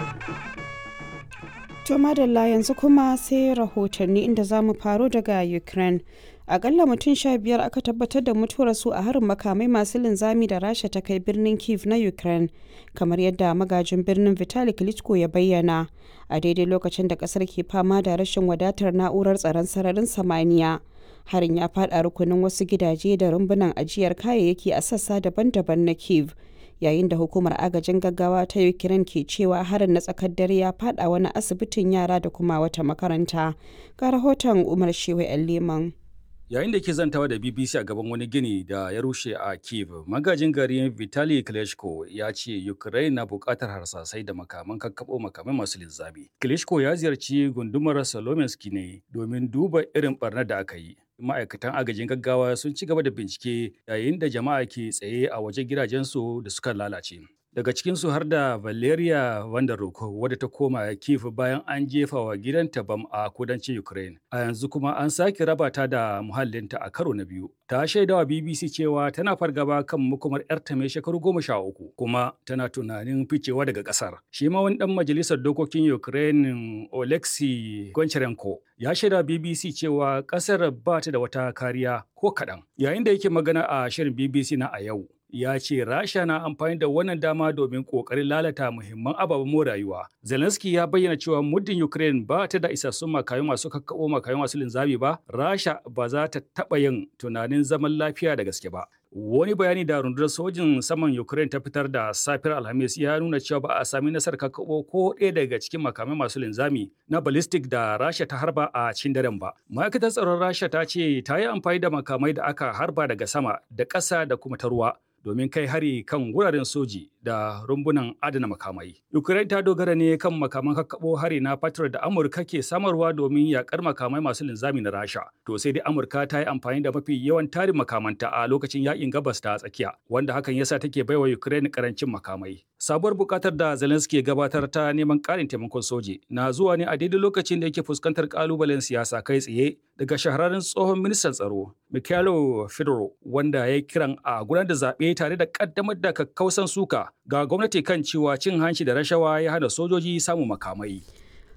To madalla yanzu kuma sai rahotanni inda za mu faro daga Ukraine. Akalla mutum sha biyar aka tabbatar da mutuwar su a harin makamai masu linzami da Rasha ta kai birnin Kiev na Ukraine, kamar yadda magajin birnin Vitali Klitschko ya bayyana, a daidai lokacin da kasar ke fama da rashin wadatar na'urar tsaron sararin samaniya. Harin ya faɗa rukunin wasu gidaje da rumbunan ajiyar kayayyaki a sassa daban-daban na Kiev. yayin da hukumar agajin gaggawa ta ukraine ke cewa harin na tsakar dare ya fada wani asibitin yara da kuma wata makaranta ga rahoton umar shewa yan leman yayin da ke zantawa da bbc a gaban wani gini da ya rushe a kiev magajin gari vitali klitschko ya ce ukraine na bukatar harsasai da makaman kakkaɓo makamai masu linzami klitschko ya ziyarci gundumar salominski ne domin duba irin barnar da aka yi ma'aikatan agajin gaggawa sun ci gaba da bincike yayin da jama'a ke tsaye a wajen gidajensu da suka lalace daga cikinsu har da valeria vanderhoek wadda ta koma kiev bayan an jefa wa gidanta bam a kudancin ukraine a yanzu kuma an sake raba ta da muhallinta a karo na biyu ta shaidawa bbc cewa tana fargaba kan makomar yarta mai shekaru goma sha uku kuma tana tunanin ficewa daga kasar shi ma wani dan majalisar dokokin ukraine oleksiy goncharenko ya shaida bbc cewa kasar ba ta da wata kariya ko kaɗan yayin da yake magana a shirin bbc na a yau ya ce rasha na amfani da wannan dama domin kokarin lalata muhimman ababen more rayuwa zelensky ya bayyana cewa muddin ukraine ba ta da isassun makayu masu kakkaɓo makayu masu linzami ba rasha ba za ta taɓa yin tunanin zaman lafiya da gaske ba wani bayani da rundunar sojin saman ukraine ta fitar da safiyar alhamis ya nuna cewa ba a sami nasarar kakkaɓo ko ɗaya daga cikin makamai masu linzami na ballistic da rasha ta harba a cikin daren ba ma'aikatar tsaron rasha ta ce ta yi amfani da makamai da aka harba daga sama da ƙasa da kuma ta ruwa domin kai hari kan wuraren soji da rumbunan adana makamai. Ukraine ta dogara ne kan makaman kakkaɓo hari na Patriot da Amurka ke samarwa domin yakar makamai masu linzami na Rasha. To sai dai Amurka ta yi amfani da mafi yawan tarin makamanta a lokacin yakin gabas ta tsakiya, wanda hakan yasa take baiwa Ukraine karancin makamai. Sabuwar bukatar da Zelensky ya gabatar ta neman ƙarin taimakon soji na zuwa ne a daidai lokacin da yake fuskantar kalubalen siyasa kai tsaye daga shahararren tsohon ministan tsaro Mikhailo Fedorov wanda ya kiran a gudanar da zaɓe tare da ƙaddamar da kakkausan suka ga gwamnati kan cewa cin hanci da rashawa ya hana sojoji samun makamai.